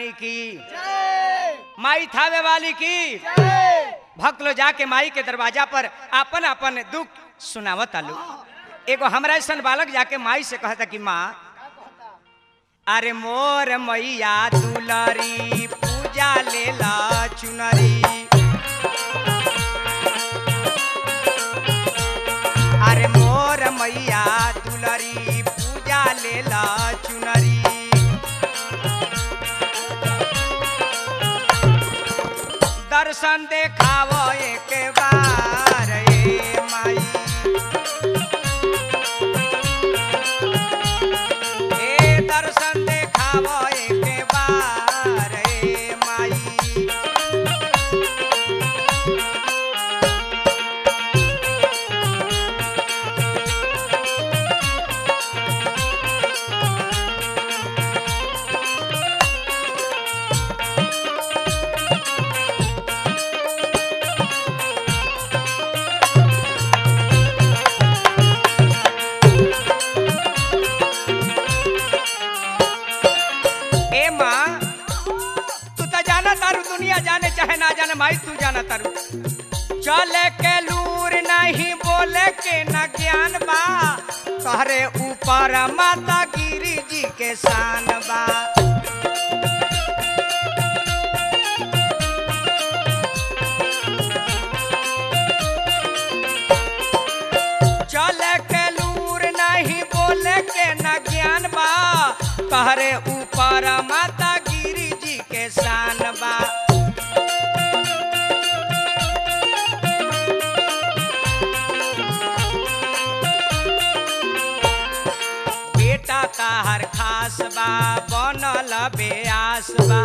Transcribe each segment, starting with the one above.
रानी की माई थावे वाली की भक्त लोग जाके माई के दरवाजा पर अपन अपन दुख सुनावत आलू एगो हमरा ऐसन बालक जाके माई से कहता कि माँ अरे मोर मैया दुलरी पूजा लेला चुनरी अरे मोर मैया दुलरी पूजा लेला चुनरी दर्शन देखाव एक बार ए माई ए दर्शन देखाव एक बार ए माई ए माँ तू तो जाना तारू दुनिया जाने चाहे ना जाने माई तू जाना तारू चले के लूर नहीं बोले के न ज्ञान बा तहरे ऊपर माता गिरी जी के शान बा चले के लूर नहीं बोले के न ज्ञान बा तहरे ऊपर माता गिरी जी के शान बा बेटा ताहर खास बा बनल बेआस बा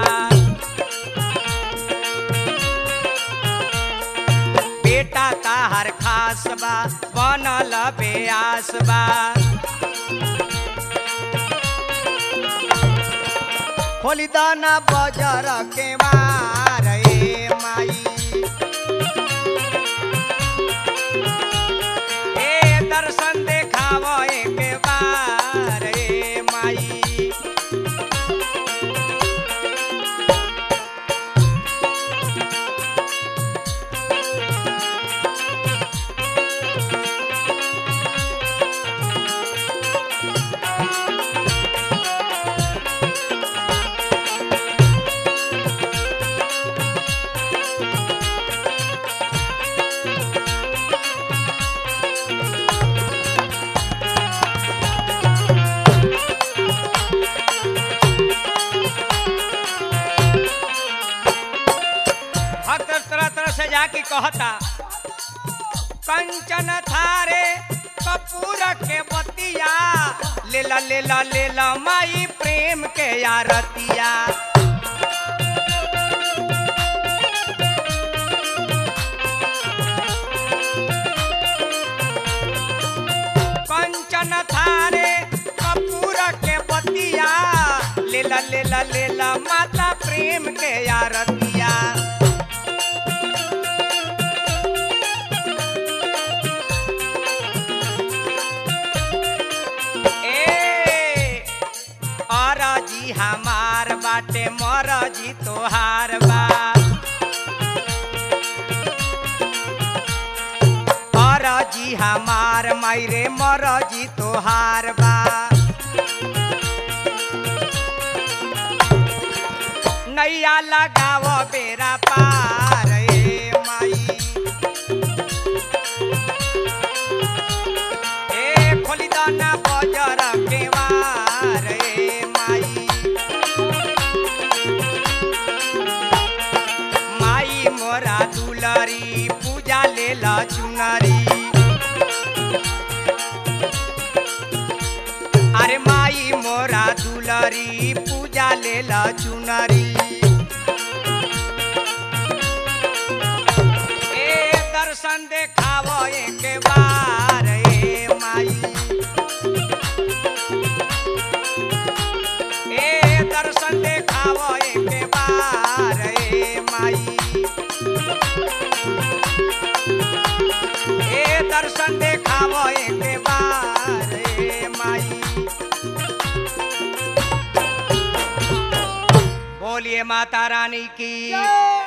बेटा ताहर खास बा बनल बेआस बा खोली दाना बजर के मार ए माई ए दर्शन देखाव एक बार ए माई भक्त तरह तरह से जाके कहता कंचन थारे कपूर के बतिया लेला लेला लेला माई प्रेम के यारतिया कंचन थारे कपूर के बतिया लेला लेला लेला माता प्रेम के यारतिया ए अरजी हमार बाटे मरजी तोहार बा अरजी हमार मायरे मरजी तोहार बा नैया लगाव बेरा पार ए माई ए खोली दाना बजर केवार ए माई माई मोरा दुलरी पूजा लेला चुनरी अरे माई मोरा दुलरी पूजा लेला चुनरी ए दर्शन देखाव एक बार ए माई ए दर्शन देखाव एक बार ए माई ए दर्शन देखाव एक बार ए माई बोल बोलिए माता रानी की जय